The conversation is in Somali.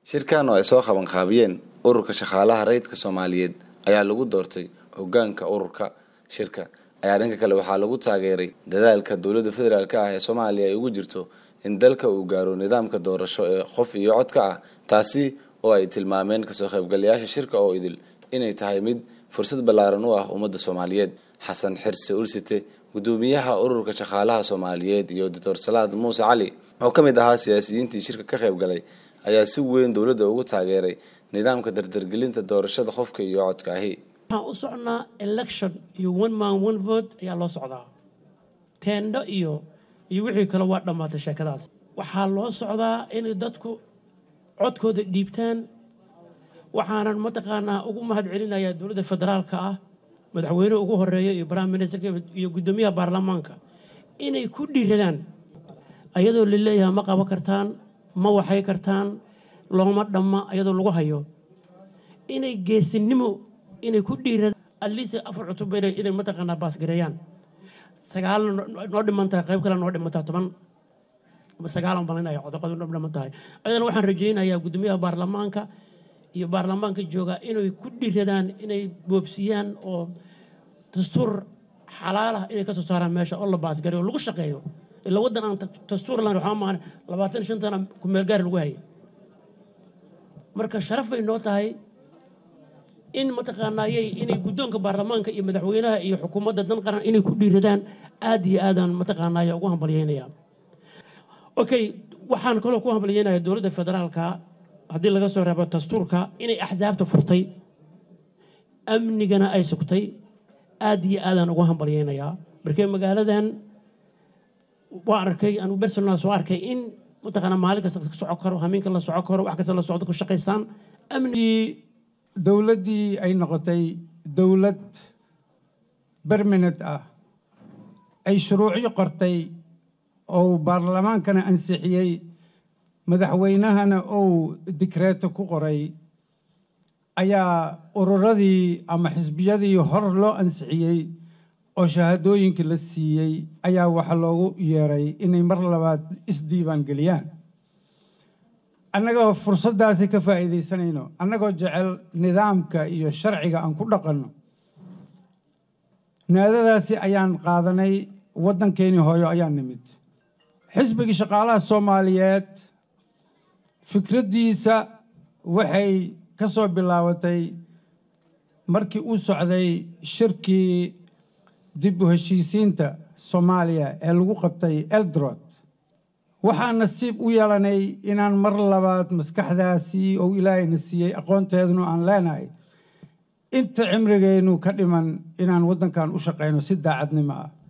shirkan oo ay soo qabanqaabiyeen ururka shaqaalaha rayidka soomaaliyeed ayaa lagu doortay hogaanka ururka shirka ayaa dhanka kale waxaa lagu taageeray dadaalka dowladda federaalk ah ee soomaaliya ay ugu jirto in dalka uu gaaro nidaamka doorasho ee qof iyo codka ah taasi oo ay tilmaameen kasoo qaybgalayaasha shirka oo idil inay tahay mid fursad ballaaran u ah ummadda soomaaliyeed xasan xirse ulsite gudoomiyaha ururka shaqaalaha soomaaliyeed iyo doctor salaad muuse cali oo ka mid ahaa siyaasiyiintii shirka ka qayb galay ayaa si weyn dowladda ugu taageeray nidaamka dardargelinta doorashada qofka iyo codka ahi waxaan u socnaa election iyo one man one vote ayaa loo socdaa teendho iyo iyo wixii kale waa dhammaatay sheekadaas waxaa loo socdaa inay dadku codkooda dhiibtaan waxaanan mataqaanaa ugu mahad celinayaa dowladda federaalka ah madaxweynuhu ugu horeeya iyo prime ministerka iyo guddoomiyaha baarlamaanka inay ku dhiiradaan ayadoo la leeyahay ma qaban kartaan ma waxay kartaan looma dhamma ayadoo lagu hayo inay geesinimo inay ku dhiiradaan atleast afar cutub inay mataqaanaa baasgareeyaan sagaal noo dhiman tahay qayb kale noo dhimantaa toban sagaalan balinaya codaqadu noo dhiman tahay ayadana waxaan rajaynayaa guddoomiyaha baarlamaanka iyo baarlamaanka jooga inay ku dhiradaan inay boobsiyaan oo dastuur xalaalah inay ka soo saaraan meesha oo la baasgareyo oo lagu shaqeeyo ila waddan aan dastuur lahayn waxaa maahan labaatan shan sana kumeel gaar lagu hayay marka sharaf bay noo tahay in mataqaanaayey inay guddoonka baarlamaanka iyo madaxweynaha iyo xukuumadda dan qaran inay ku dhiiradaan aada iyo aadaan mataqaanaaya ugu hambalyeynaya okay waxaan kaloo ku hambalyeynaya dowladda federaalka haddii laga soo reebo dastuurka inay axsaabta furtay amnigana ay sugtay aada iyo aadaan ugu hambalyeynayaa markee magaaladan waa arkay anu bersonal soo arkay in mataqaana maalin kasta la soco karo hamiinka la soco karo wax kasta la socdo ku shaqaystaan amnigi dowladdii ay noqotay dowlad bermanent ah ay shuruucyo qortay oo baarlamaankana ansixiyey madaxweynahana uu dikreeto ku qoray ayaa ururadii ama xisbiyadii hor loo ansixiyey oo shahaadooyinkii la siiyey ayaa waxa loogu yeeray inay mar labaad isdiiwaan geliyaan annagoo fursaddaasi ka faa'iidaysanayno annagoo jecel nidaamka iyo sharciga aan ku dhaqanno naadadaasi ayaan qaadanay waddankeenii hooyo ayaan nimid xisbigii shaqaalaha soomaaliyeed fikraddiisa waxay ka soo bilaabatay markii uu socday shirkii dib u heshiisiinta soomaaliya ee lagu qabtay eldrod waxaan nasiib u yeelanay inaan mar labaad maskaxdaasi ou ilaahayna siiyey aqoonteeduna aan leenahay inta cimrigeennu ka dhiman inaan waddankan u shaqayno si daacadnimo ah